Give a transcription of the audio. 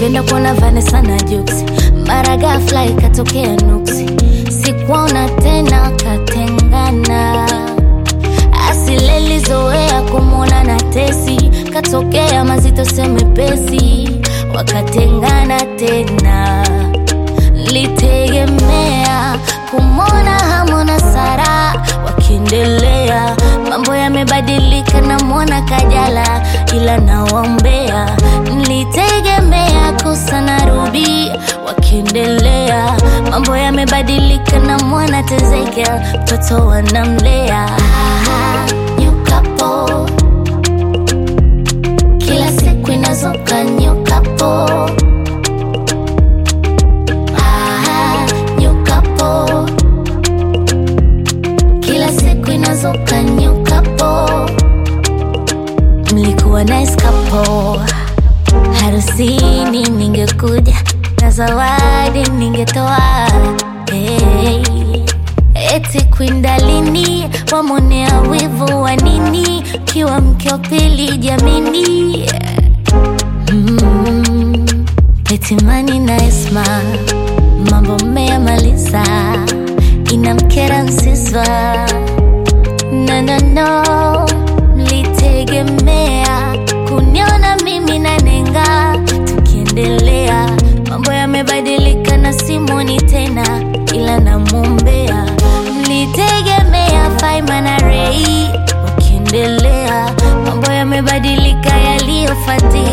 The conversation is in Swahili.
nilipenda kuona Vanessa na Jux, mara ghafla ikatokea nuksi, sikuona tena, katengana. Asilelizoea kumwona na Tesi, katokea mazito semepesi, wakatengana tena. Nilitegemea kumwona Hamona Sara wakiendelea, mambo yamebadilika, namwona Kajala ila nawaombea. Nilitegemea Kusa na Ruby wakiendelea, mambo yamebadilika, namwona Tezekel mtoto wanamlea. Ah, new couple. Kila siku inazuka new couple. Ah, new couple. Kila siku inazuka new couple. Mlikuwa nice couple. Harusini ningekuja na zawadi ningetoa. Hey. Eti kwindalini wamonea wivu wa nini? Kiwa mke wa pili jamini. Mm. Etimani na Esma mambo mmeyamaliza, inamkera Msiswa no, no, no. Mlitegemea kuniona mimi na Nenga tukiendelea, mambo yamebadilika na Simoni tena, ila namwombea. Mlitegemea Faima na Rei wakiendelea, mambo yamebadilika, yaliyofuatia